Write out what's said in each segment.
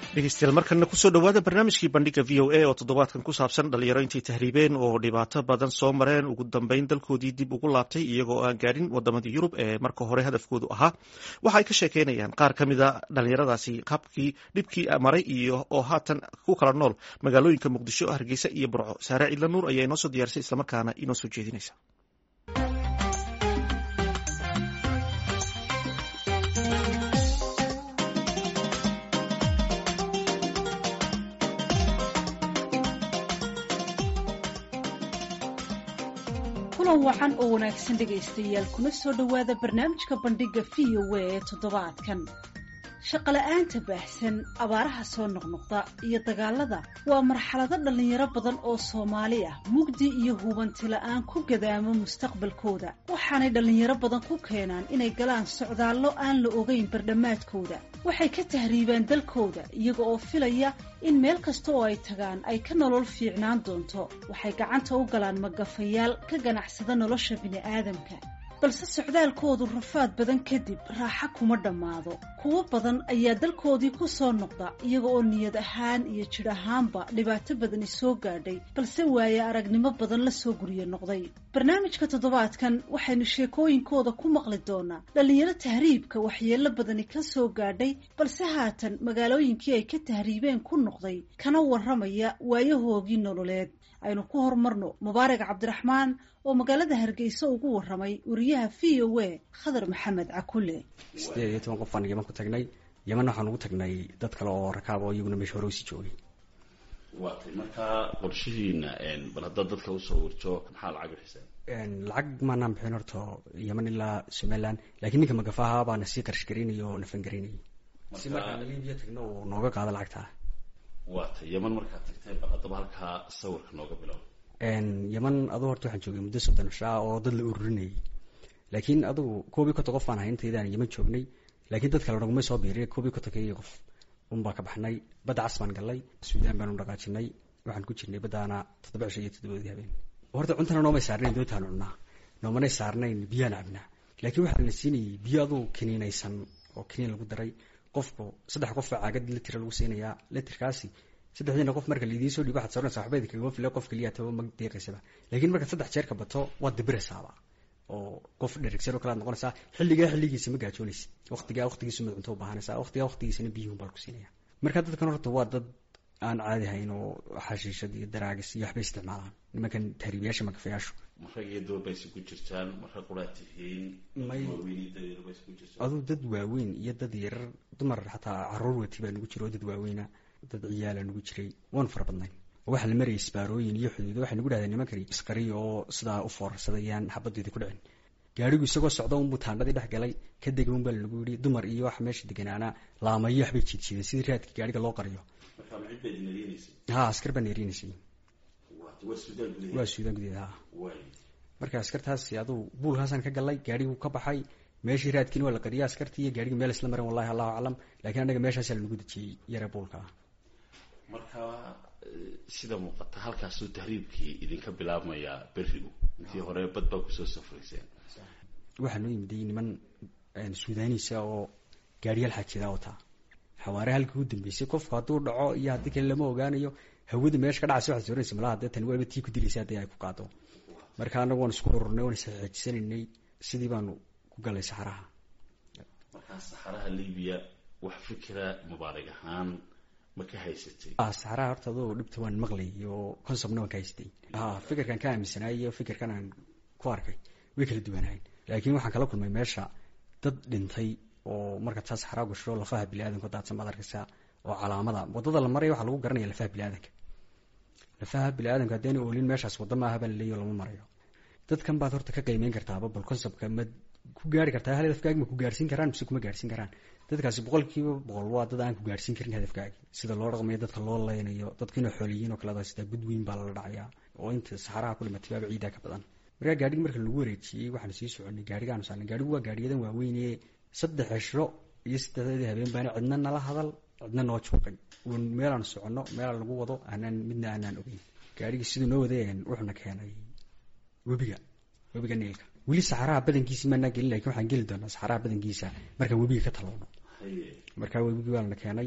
dhegeystayaal markana kusoo dhowaada barnaamijkii bandhiga v o a oo toddobaadkan ku saabsan dhalinyaro intay tahriibeen oo dhibaato badan soo mareen ugu dambeyn dalkoodii dib ugu laabtay iyagoo aan gaadhin wadamadii yurub ee marka hore hadafkoodu ahaa waxa ay ka sheekeynayaan qaar ka mida dhalinyaradaasi qaabkii dhibkii maray iyo oo haatan ku kala nool magaalooyinka muqdisho hargeysa iyo burco saare ciidla nuur ayaa inoo soo diyaarisay islamarkaana inoo soo jeedinaysa kulan wacan oo wanaagsan dhegaystayaal kuna soo dhowaada barnaamijka bandhigga v o a ee toddobaadkan shaqola'aanta baahsan abaaraha soo noqnoqda iyo dagaalada waa marxalado dhallinyaro badan oo soomaali ah mugdi iyo hubanti la'aan ku gadaamo mustaqbalkooda waxaanay dhallinyaro badan ku keenaan inay galaan socdaallo aan la ogeyn bardhammaadkooda waxay ka tahriibaan dalkooda iyaga oo filaya in meel kasta oo ay tagaan ay ka nolol fiicnaan doonto waxay gacanta u galaan magafayaal ka ganacsada nolosha bini'aadamka balse socdaalkoodu rafaad badan kadib raaxa kuma dhammaado kuwo badan ayaa dalkoodii ku soo noqda iyaga oo niyad ahaan iyo jidh ahaanba dhibaato badani soo gaadhay balse waaye aragnimo badan la soo guryo noqday barnaamijka toddobaadkan waxaynu sheekooyinkooda ku maqli doonaa dhallinyaro tahriibka waxyeello badani ka soo gaadhay balse haatan magaalooyinkii ay ka tahriibeen ku noqday kana warramaya waayahoogii nololeed aynu ku horumarno mubaarak cabdiraxmaan oo magaalada hargeysa ugu warramay wariyaha v o a khadar maxamed cakule sideed iyo toban qof baan yeman ku tagnay yemanna waxaan ugu tagnay dad kale oo rakaab oo iyaguna meesha hore usii joogay waatay markaa qorshihiina bal haddaad dadka usoo warjo maxaa lacag bixiseen lacag maanaan bixin horta yeman ilaa somaliland laakiin ninka magafaha baana sii qarash garaynaya oo nafan garaynayay si markaan libiya tagno uu nooga qaado lacagtaa waatay yeman markaad tagteen bal haddaba halkaa sawirka nooga bilow yeman aduu horta waxaan joogay muddo soddon cishaa oo dad la ururinayay laakiin adugu koob iyo konton qof baan ahay intaydaan yeman joognay laakiin dad kale naguma soo biiriy koob iyo kontonkeygii qof unbaa ka baxnay badda cas baan gallay suudaan baanu dhaqaajinay waxaan ku jirnay baddaana toddoba cisho iyo toddobadii habeen horta cuntana noomay saarnayn doontaanu cunnaa noomanay saarnayn biyaan cabnaa laakiin waxaa la siinayay biyo aduu kiniinaysan oo kiniin lagu daray qofku saddex qof baa caagad litira lagu siinayaa litirkaasi saddexdiina qof marka laidiin soo dhiibo waxaad soranaysa waxba idinkaga file qof keliya taba ma deeqaysaba laakiin markaad saddex jeer ka bato waad dabiraysaaba oo qof dherigsan oo kale aad noqonaysaa xilligaa xilligiisa ma gaajoonaysa waqtigaa waqtigiisu mad cunto u baahanaysaa waqtigaa waqtigiisana biyuhun baa lagu siinaya marka dadkan horta waa dad aan caadi hayn oo xashiishad iyo daraagis iyo waxbay isticmaalaan nimankan tahriibiyaasha magafayaashu marag iyo doobaysa ku jirtaan marka quraad tihiin waaweyndabaysa ku jirtaan aduu dad waaweyn iyo dad yarar dumar xataa caruur wati baa nagu jira oo dad waaweyna dad ciyaala nagu jiray waan fara badnayn waxaa la marayay isbaarooyin iyo xuduudo waxay nagu dhahdeen nimankani isqariya oo sidaa u foorarsadayaan xabaddeeda ku dhicin gaarigu isagoo socda unbuu taandhadii dhex galay ka dega un baa lanagu yidhi dumar iyo wax meesha deganaana laamayo waxbay jiidjiideen sidii raadka gaariga loo qariyo ha askar baan erinaysay waa suudaan gudeed ha marka askartaasi aduu buulkaasaan ka gallay gaarigu ka baxay meeshii raadkiina waa la qariyay askartii iyo gaarigii meel isla mareen wallahi allahu aclam lakiin annaga meeshaasaa lanagu dejiyey yare buulka marka sida muuqata halkaasuu tahriibkii idinka bilaabmayaa berigu intii hore bad baa kusoo safrayseen waxaa noo yimiday niman suudaaniisa oo gaariyaal xaajidaa wataa xawaare halkii u dambeysay qofku hadduu dhaco iyo haddii kale lama ogaanayo hawada meesha ka dhacaysa waxaad soranaysa malaha dee tani waaba tii ku dilaysa haddii ay ku qaado marka annagu waan isku ururnay waan isxeejisanaynay sidii baanu ku gallay saxaraha markaa saxaraha libiya wax fikira mubaarig ahaan ma ka haysatay saxaraha horta adoo dhibta waan maqlay oo consomna waan ka haystay ha fikirkan ka aaminsanaay iyo fikirkan aan ku arkay way kala duwanahayn laakiin waxaan kala kulmay meesha dad dhintay oo markaad saa saxaraa gasho lafaha biniaadamka daadsan baad arkaysaa oo calaamada wadada la maraya waxaa lagu garanaya lafaha biniaadanka lafaha biniaadamka haddeena oolin meeshaas wadda maaha baa laleeyo lama marayo dadkan baad horta ka qiimeyn kartaaba bal consomka ma ku gaari kartaa hal hadafkaagi ma ku gaarsiin karaan mise kuma gaarsiin karaan dadkaasi boqolkiiba boqol waa dad aan ku gaarsiin karin hadafkaagi sida loo dhaqmayo dadka loo leynayo dadkiina xooliyiin oo kaleda sitaa gudweyn baa lala dhacayaa oo inta saxaraha ku dhimatay baaba ciidaa ka badan markaa gaarhigi marka lagu wareejiyey waxaan sii soconay gaarigaanu saarnay gaarigu waa gaariyadan waaweyne saddex cishro iyo saddexdeedii habeen baana cidna nala hadal cidna noo juuqay uun meelaan soconno meelaan lagu wado aanaan midna aanaan ogeyn gaarigii siduu noo wadeen wuxuuna keenay webiga webiga niilka weli saxaraha badankiisi maanaa gelin lakin waxaan geli doonaa saxaraha badankiisa markaan webiga ka talowno markaa webigii baa lana keenay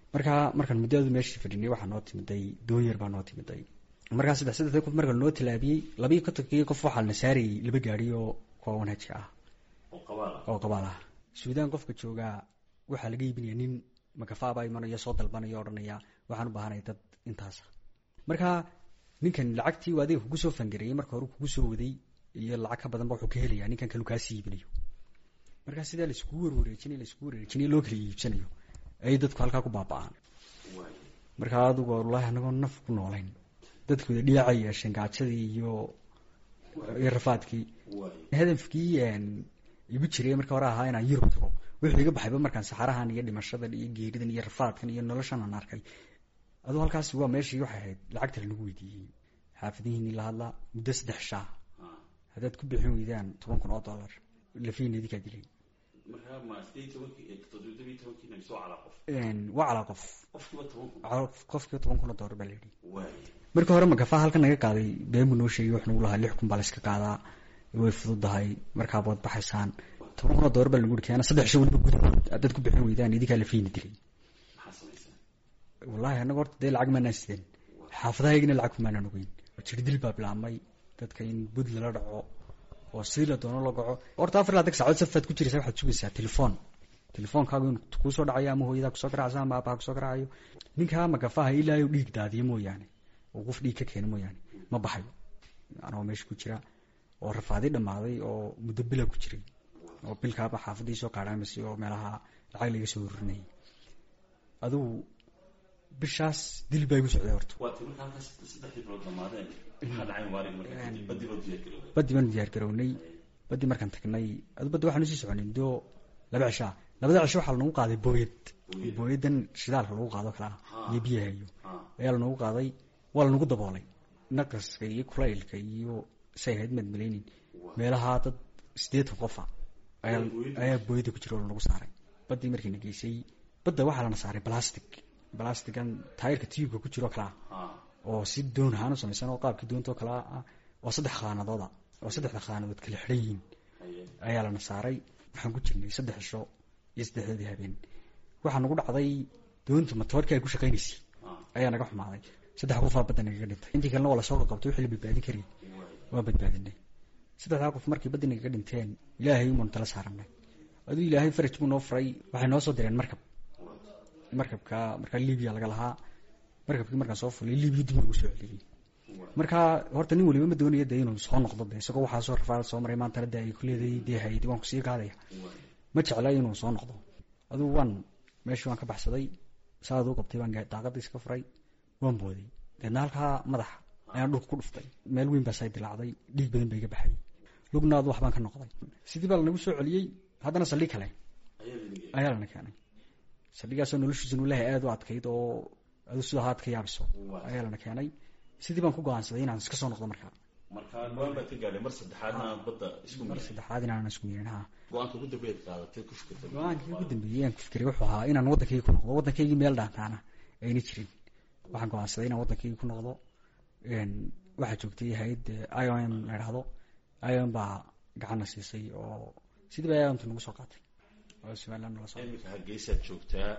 markaa markaan muddoadu meeshii fadhinay waxaa noo timiday doonyar baa noo timiday markaa saddex saddexda qof marka noo tallaabiyey labayo kontonkii qof waxaa la saarayay laba gaari oo kuwa wanaaji ah oo qabaal ah suudaan qofka joogaa waxaa laga iibinaya nin makafaabaa imanaya soo dalbanaya odhanaya waxaan u baahanaya dad intaasa marka ninkan lacagtii u adiga kugu soo fangareeyey marka hore kugu soo waday iyo lacag ka badanba wuxuu ka helaya ninkan kalu kaasii iibinayo markaa sidaa laiskugu warwareejinay laiskugu warwareejinay loo kala iibsanayo ayay dadku halkaa ku baaba-aan markaa adigu wallaahi anagoo naf ku noolayn dadkooda dhiyaca yeesheen gaajadii iyo iyo rafaadkii hadafkii igu jiray marka hore ahaa inaan yurub tago wuxuu iga baxayba markaan saxarahan iyo dhimashadan iyo geeridan iyo rafaadkan iyo noloshan aan arkay aduu halkaasi waa meeshii waxay ahayd lacagta lanagu weydiiyey xaafadihiini la hadlaa muddo saddex shaa haddaad ku bixin weydaan toban kun oo dollar lafiina idinkaa dilay waa calaa qof qofkiiba toban kun oo dollar baa la yidhi markii hore magafaa halkan naga qaaday beenbu noo sheegay wax nagu lahaa lix kun baa la iska qaadaa way fududahay markaa bood baxaysaan toban kun oo dollar baa lagu yidhi keena saddex sha weliba gudahood haddaad ku bixin weydaan idinkaa lafiina dilay wallahi anaga horta dee lacag maanaan sideen xaafadahaygina lacag kumaanaan ogeyn jirdil baa bilaabmay dadka in bud lala dhaco oo sidii la doono la gaco horta afar laatan saacood safaad ku jiraysa waxaad sugaysaa telefoon telefoonkaagu in kuusoo dhacayo ama hooyadaa kusoo garacaysa ama aabaha kusoo garacayo ninkaa magafaha ilaa u dhiig daadiyo mooyaane oo qof dhiig ka keeno mooyaane ma baxayo anagoo meesha ku jira oo rafaadi dhammaaday oo muddo bila ku jiray oo bilkaaba xaafadii soo kaadhaamasay oo meelaha lacag laga soo horinayay adugu bishaas dil baa igu socday horta badi baanu diyaar garownay badi markaan tagnay adu baddi waxaan usii soconay muddo laba cishaa labada cisho waxaa lanagu qaaday booyad booyadan shidaalka lagu qaado kalaa iyo biyahayo ayaa lanagu qaaday waa lanagu daboolay naqaska iyo kulaylka iyo say ahayd maad malaynin meelahaa dad sideetan qofa ayaa booyada ku jira oo lanagu saaray badii markiina geysay badda waxaa lana saaray balastic balastigan taayirka tiyubka ku jiro kalaa oo si doon ahaan u samaysan oo qaabkii doonto kalaa ah oo saddex khaanadooda oo saddexda khaanadood kala xidhan yihiin ayaa lana saaray waxaan ku jirnay saddex cisho iyo saddexdeedii habeen waxaa nagu dhacday doonta matoorkii ay ku shaqaynaysay ayaa naga xumaaday saddex qofaa badda nagaga dhintay intii kalena waa lasoo qaqabtay wixii la badbaadin karayy waa badbaadinay saddexdaa qof markii baddi nagaga dhinteen ilaahay umaanu tala saaranay aduu ilaahay faraj buu noo furay waxay noo soo direen markab markabka markaa libiya laga lahaa markabkii markaan soo fulay libiya dib lagu soo celiyey markaa horta nin waliba ma doonaya dee inuu soo noqdo de isagoo waxaa soo rafaad soo maray maantana de ay kuleeday dee haydi waan kusii qaadaya ma jecla inuu soo noqdo adugu waan meeshii waan ka baxsaday saad u qabtay waan daaqadii iska furay waan booday deedna halkaa madaxa ayaan dhulka ku dhuftay meel weyn baa say dilaacday dhiig badan ba iga baxay lugna adu waxbaan ka noqday sidii baa lanagu soo celiyey haddana saldhig kale ayaa lana keenay saldhigaasoo noloshiisanu ilahay aada u adkayd oo adu sida haad ka yaabiso ayaa lana keenay sidii baan ku go-aansaday inaan iska soo noqdo markaa markaa go-aan baad ka gaadhay mar saddexaadna aan badda isku mar saddexaad inaanan isku mirin ha go-aanka ugu dambeed qaadatay ku fikirtay go-aankii ugu dambeeyey aan ku fikiray wuxuu ahaa inaan waddankaygi ku noqdo waddankaygii meel dhaantaana ayna jirin waxaan go-aansaday inaan waddankaygi ku noqdo waxaa joogtay hay-ad i o m la idhahdo i o m baa gacanna siisay oo sidii ba i o mta nagu soo qaatay oo somaliland nala soo iminka hargeysaad joogtaa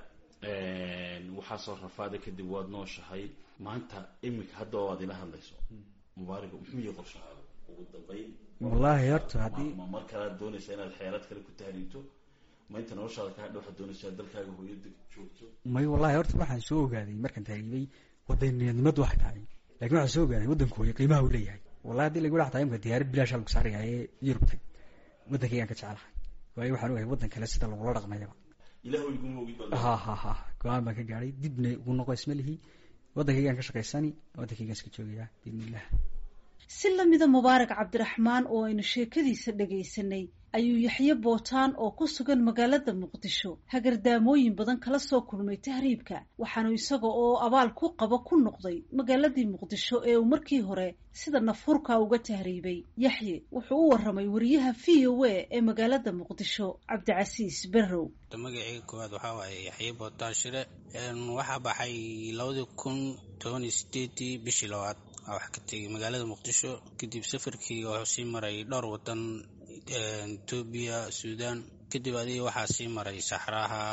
waxaa soo rafaaday kadib waad nooshahay maanta iminka hadda waad ila hadlayso mubaariga muxuu yahay qorshahaaga ugu dambeyn wallaahi horta haddii ma mar kalead doonaysaa inaad xeelad kale ku tahriibto ma inta noloshaada kaa hadha waxaad doonaysaa dalkaaga hooyada joogto may wallahi horta waxaan soo ogaaday markaan tahriibay wadaniyadnimadu waxay tahay lakin waxaan soo ogaaday waddanka hooye qiimaha uu leeyahay wallahi hadii lagu dhaxtaa imka diyaarad bilaasha lagu saaraya ee yurub tag waddankaygaan ka jecelahay waayo waxaan ogahay waddan kale sida lagula dhaqmayaba ilah iguma ogid baa ha ha ha go-aan baan ka gaadhay dibna ugu noqo isma lihi waddankaygaan ka shaqaysani waddankaygaan iska joogayaa biidni illah si lamida mubaarak cabdiraxmaan oo aynu sheekadiisa dhagaysanay ayuu yaxye bootaan oo ku sugan magaalada muqdisho hagardaamooyin badan kala soo kulmay tahriibka waxaanu isaga oo abaal ku qabo ku noqday magaaladii muqdisho ee uu markii hore sida nafhurka uga tahriibay yaxye wuxuu u waramay wariyaha v o a ee magaalada muqdisho cabdicasiis berrow magaceyga koowaad waxaa waaye yaxye bootaan shire waxaa baxay labadii kun toban iyo sideedii bishii labaad wax ka tegay magaalada muqdisho kadib safarkii wuxuu sii maray dhowr wadan etoobiya suudaan kadib adiga waxaa sii maray saxraha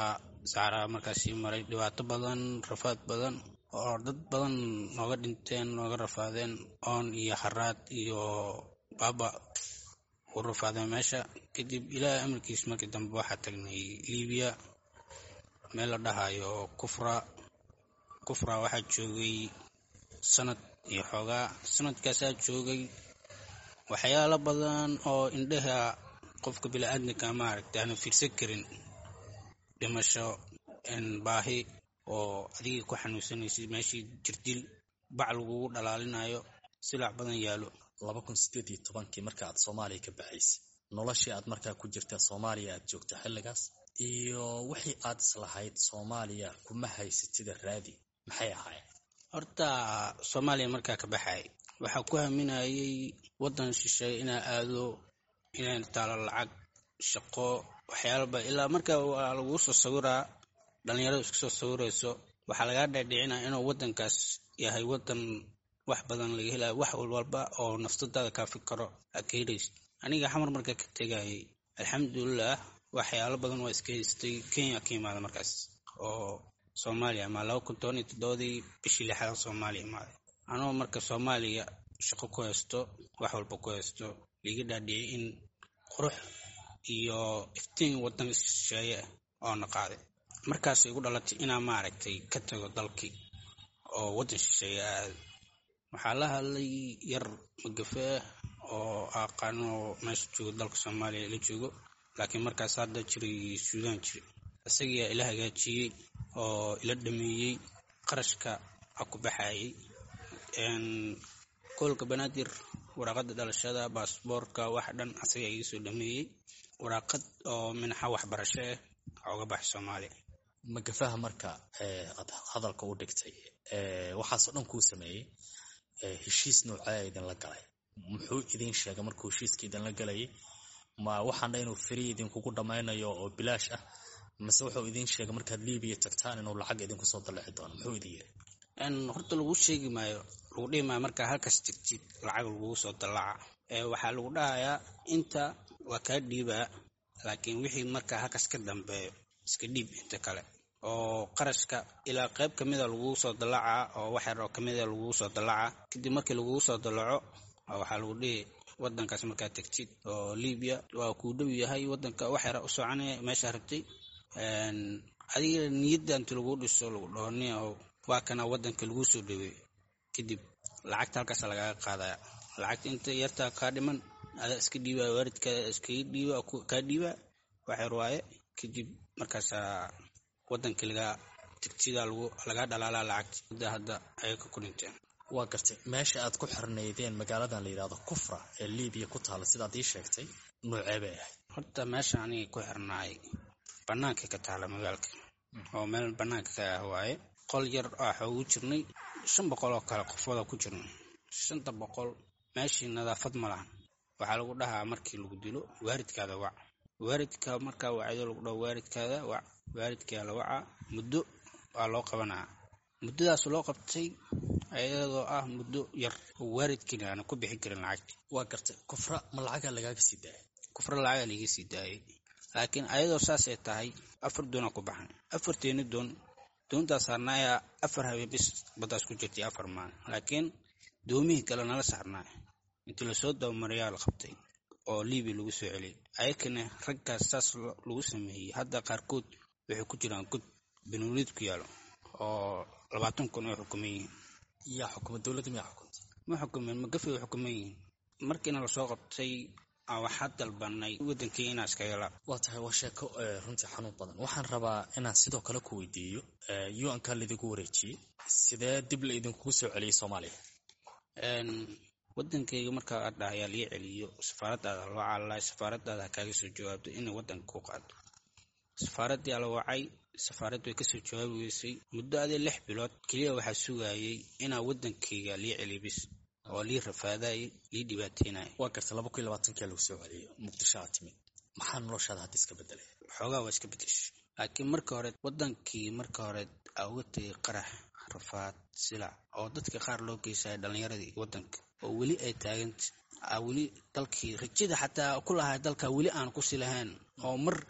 saxaraa markaas sii maray dhibaato badan rafaad badan oo dad badan nooga dhinteen nooga rafaadeen oon iyo haraad iyo baaba u rafaadeen meesha kadib ilaahay amarkiis markii dambe waxaa tagnay libiya meel la dhahayo kufra kufra waxaa joogay sanad iyo xoogaa sanadkaasaa joogay waxyaalo badan oo indhaha qofka bili-aadamka maaragta aana fiirsan karin dhimasho baahi oo adigii ku xanuunsanaysid meeshii jirdil bac lagugu dhalaalinayo silac badan yaalo laba kun sideed iyo tobankii marka aad soomaaliya ka baxaysay noloshii aad markaa ku jirta soomaaliya aad joogta xilligaas iyo wixii aad islahayd soomaaliya kuma haysatida raadi maxay ahaayeen horta soomaaliya markaa ka baxay waxaa ku haminayay waddan shisheeye inaa aado inay taalo lacag shaqo waxyaalaba ilaa markaa waa laguu soo sawiraa dhalinyaradu iska soo sawirayso waxaa lagaa dhaadhicinaa inuu waddankaas yahay waddan wax badan laga helayo wax walba oo naftadaada kaa fikaro aad ka helaysid aniga xamar markaa ka tegayay alxamdulilah waxyaalo badan waa iska haystay kenya ka imaada markaas oo soomaaliya ama laba kun toban iyo toddobadii bishii lixaad soomaaliya imaaday anoo marka soomaaliya shaqo ku haysto wax walba ku haysto liiga dhaadhiciyay in qurux iyo iftiin waddan shisheeye oo na qaaday markaas igu dhalatay inaa maaragtay ka tago dalkii oo waddan shisheeye aad waxaa la hadlay yar magafee oo aqaano meesha joogo dalka soomaaliya la joogo laakiin markaas hadda jiray suudaan jiri isagiyaa ila hagaajiyey oo ila dhameeyey qarashka a ku baxayay koolka banaadir waraaqada dhalashada baasboorka wax dhan asagaa iga soo dhameeyey waraaqad oo minaxa waxbarasho ah oga baxay soomaaliya magafaha marka aad hadalka u dhigtay waxaasoo dhan kuu sameeyey heshiis noocaa idinla galay muxuu idin sheegay markuu heshiiska idinla galayay ma waxaan dha inuu feri idinkugu dhammaynayo oo bilaash ah mase wuxuu idin sheegay markaad libiya tagtaan inuu lacag idinku soo dallixi doono muxuu idin yiri horta lagu sheegi maayo lagu dhihi maayo markaa halkaas tigtid lacag lagugu soo dallaca waxaa lagu dhahayaa inta waa kaa dhiibaa laakiin wixii markaa halkaas ka dambeeyo iska dhiib inta kale oo qarashka ilaa qayb ka mida lagugu soo dallacaa oo wax yar oo ka mida lagugu soo dallacaa kadib markii lagugu soo dallaco waxaa lagu dhihi waddankaas markaa tegtid oo libiya waa kuu dhow yahay waddanka wax yara u soconaya meeshaa rabtay adiga niyadda inta lagu dhiso lagu dhooni oo waa kana waddanka laguu soo dhaweey kadib lacagta halkaas lagaaga qaadaya lacagta inta yartaa kaa dhiman adaa iska dhiibaa waalidkaada iskaga dhiiba kaa dhiibaa wax yar waaye kadib markaasaa waddanka lagaa tigtida lagaa dhalaalaa lacagta mudda hadda ayay ka ku dhinteen waa gartay meesha aad ku xirnaydeen magaaladan la yidhahdo kufra ee libiya ku taala sidaad ii sheegtay noocee bay ahayd horta meesha aniga ku xirnaay bannaanka ka taala magaalka oo meel bannaanka ka ah waaye qol yar ah ugu jirnay shan boqol oo kale qofooda ku jirnay shanta boqol meeshii nadaafad ma lahan waxaa lagu dhahaa markii lagu dilo waaridkaada wac waaridka markaa wacdo lagu dhaho waaridkaada wac waaridkaa la wacaa muddo waa loo qabanaa muddadaas loo qabtay ayadoo ah muddo yar oo waaridkiina aana ku bixin karin lacagta waa gartay kufra ma lacagaa lagaaga sii daayay kufra lacagaa laiga sii daayay laakiin ayadoo saasay tahay afar doonaa ku baxan afarteeni doon doontaas saarnaayaa afar habeen bis baddaas ku jirtay afar maalin laakiin doomihii kale nala saarnaay intii lasoo dabamarayaa la qabtay oo libiya lagu soo celiyay ayakana raggaas saas lagu sameeyey hadda qaarkood waxay ku jiraan god benuuliid ku yaalo oo labaatan kun oo xukuman yihiin yaa xukuma dowladda miyaa xukunta ma xukumeen magafay u xukuman yihiin markiina lasoo qabtay waxaa dalbanay wadankii inaa iskaga la waa tahay waa sheeko runtii xanuun badan waxaan rabaa inaan sidoo kale ku weydiiyo un-ka laidinku wareejiyey sidee dib la idinkugu soo celiyey soomaaliya wadankayga markaa aad dhahayaa lii celiyo safaaradaada loo caalalaay safaaradaada ha kaaga soo jawaabto inay wadanka ku qaado safaaraddii ala wacay safaaraddu way kasoo jawaabi weysay muddo adee lix bilood keliya waxaa sugayay inaa wadankayga lii celiyo bis oo lii rafaadayay lii dhibaateynaya waa garta laba kun iyo labaatankia lagu soo celiyo muqdisho aad timid maxaa noloshaada hadda iska bedelay xoogaa waa iska bedeshay laakiin marka hore wadankii marka hore aa uga tegay qarax rafaad silac oo dadka qaar loo geysaya dhalinyaradii wadanka oo weli ay taaganta aa weli dalkii rajada xataa ku lahay dalka weli aan kusi lahayn oo mar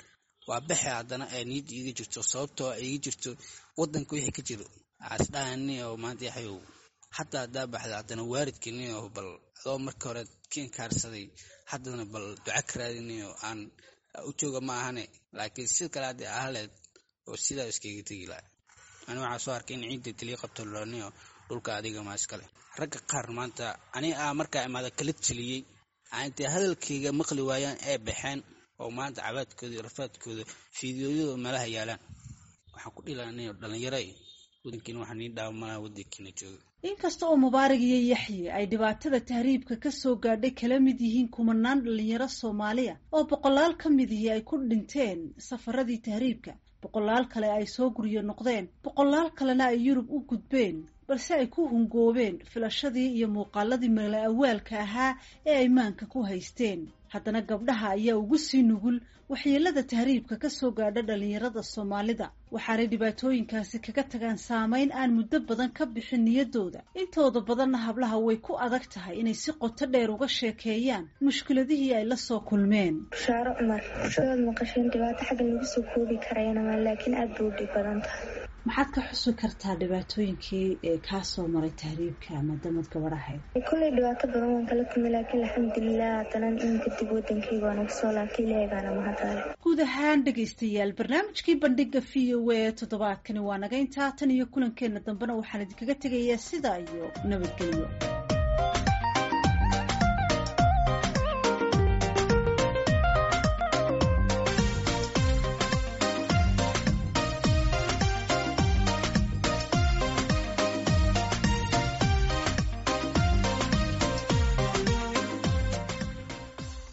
waa baxe haddana ay niyadda iiga jirto sababtoo iiga jirto wadanka wixii ka jiro asdhahani oo maanta yaxayow hataa haddaa baxda haddana waalidkani oo bal adoo marka hore kiinkaarsaday haddana bal duca ka raadinayo aan u jooga ma ahane laakiin si kale haddii ahaleed oo sidaa iskaga tegi laha ani waxaa soo arkay in ciidda keliya qabto laniyo dhulka adiga maa iskale ragga qaar maanta ani a markaa imaada kala teliyey intay hadalkayga maqli waayaan ee baxeen oo maanta cabaadkooda iyo rafaadkooda fiidiyooyada meelaha yaalaan waxaan ku dhilanayo dhalinyaro wadankiina waxaa nii dhaawamalaha wadankiina jooga inkasta oo mubaarak iyo yaxye ay dhibaatada tahriibka ka soo gaadhay kala mid yihiin kumanaan dhalinyaro soomaaliya oo boqolaal ka midihii ay ku dhinteen safaradii tahriibka boqolaal kale ay soo guryo noqdeen boqolaal kalena ay yurub u gudbeen balse ay ku hungoobeen filashadii iyo muuqaaladii mala awaalka ahaa ee ay maanka ku haysteen haddana gabdhaha ayaa ugu sii nugul waxyeelada tahriibka ka soo gaadha dhalinyarada soomaalida waxaanay dhibaatooyinkaasi kaga tagaan saameyn aan muddo badan ka bixin niyadooda intooda badanna hablaha way ku adag tahay inay si qoto dheer uga sheekeeyaan mushkiladihii ay la soo kulmeen bushaaro cumar bulshadaad maqasheen dhibaato xagga lagu soo koobi karayana laakiin aada bay u dhib badan tahay maxaad ka xusi kartaa dhibaatooyinkii ee kaa soo maray tahriibka maadaamad gabadhahayd kolley dhibaato badan waan kala kulmay laakiin alxamdulilah haddana iminka dib wadankayga waan uga soo laabtay ilaahay baana mahadale guud ahaan dhegaystayaal barnaamijkii bandhiga v o a toddobaadkani waa naga intaa tan iyo kulankeena dambena waxaan idinkaga tegayaa sidaa iyo nabadgelyo